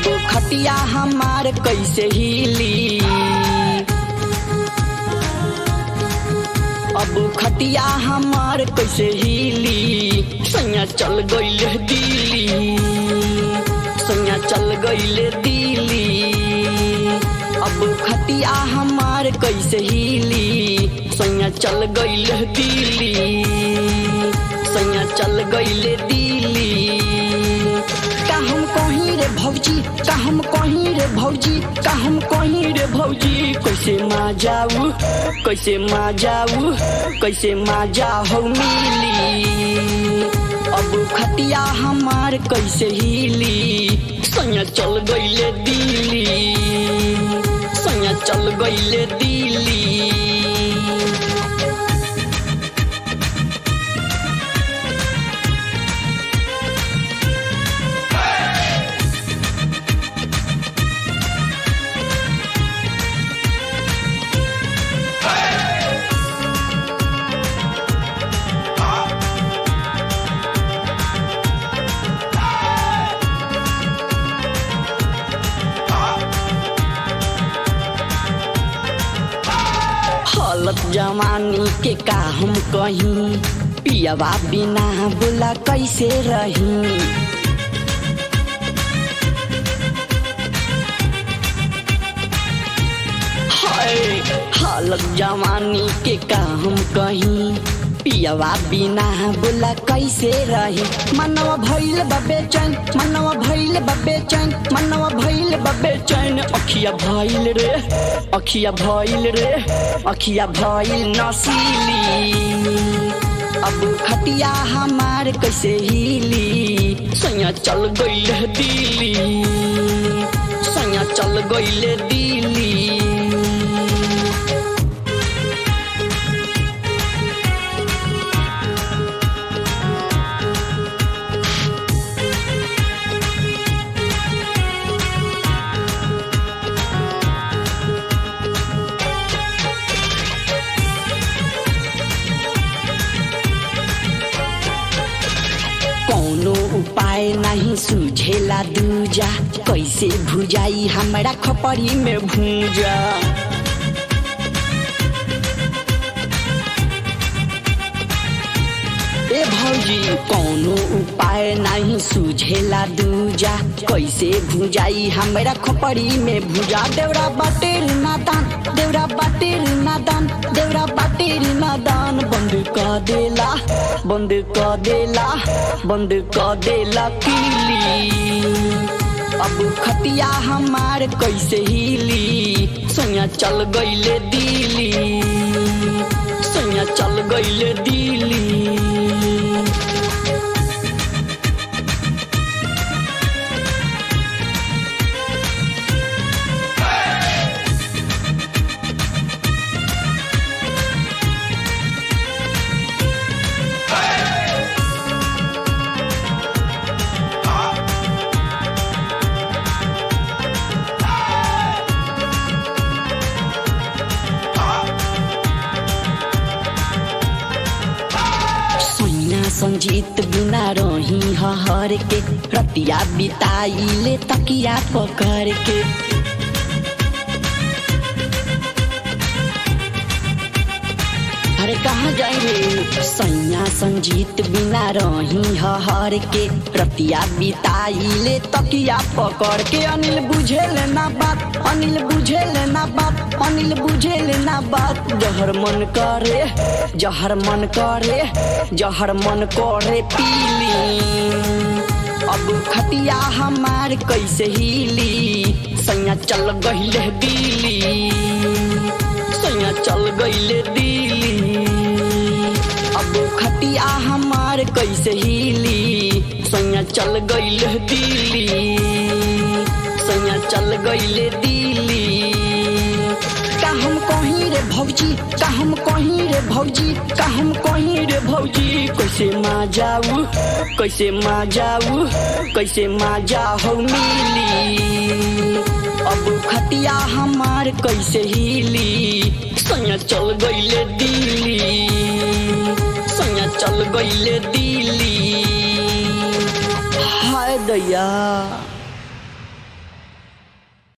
अब खटिया हमार कैसे हिली अब खटिया हमार कैसे हिली सैया चल गईले दिल्ली सैया चल गईले दिल्ली अब खटिया हमार कैसे हिली सैया चल गईले दिल्ली सैया चल गईले दिल्ली का हम कहीं रे भौजी का हम कहीं रे भौजी का हम कहीं रे भौजी कैसे मा जाऊ कैसे मा जाऊ कैसे मा जाऊ मिली अब खटिया हमार कैसे हिली सैया चल गईले दिल्ली सैया चल गईले दिल्ली हालत जवानी के का हम कहीं पियवा बिना बोला कैसे रही हाय हालत जवानी के का हम कहीं पियवा बिना बोला कैसे रही मनवा भइल बबे चैन मनवा भइल बबे चैन मनवा भइल बबे चैन अखिया भइल रे अखिया भइल रे अखिया भइल नसीली अब खटिया हमार कैसे हिली सैया चल गईल दिल्ली सैया चल गईल दिल्ली कौनो उपाय नहीं सूझेला दूजा कैसे भुजाई हमरा खपरी में भूजा ए भौजी कौनो उपाय नहीं सूझेला दूजा कैसे भुजाई हमरा खपरी में भुजा देवरा बाटेर नादान देवरा बाटेर नादान देवरा बाटेर नादान बंद कर देला बंद कर देला बंद कर देला किली अब खटिया हमार कैसे हिली सैया चल गईले दिल्ली सैया चल गईले दिल्ली सैना संजीत बिना रही हर के रतिया बिताइले तकिया पकड़ के अरे कहाँ जाइले सैया संजीत बिना रही हर के रतिया बिताइले तकिया पकड़ के अनिल बुझेल ना बात अनिल बुझेल ना बात अनिल बुझेल ना बात जहर मन करे जहर मन करे जहर मन करे पीली अब खटिया हमार कैसे हिली सैया चल गईले दिल्ली सैया चल गईले दिल्ली अब खटिया हमार कैसे हिली सैया चल गईले दिल्ली सैया चल गईले दिल्ली का हम कहीं रे भौजी का हम कहीं रे भौजी का हम कहीं रे भौजी कैसे मा जाऊ कैसे मा जाऊ कैसे मा जाऊ मिली अब खटिया हमार कैसे हिली सैया चल गईले दिल्ली सैया चल गईले दिल्ली हाय दैया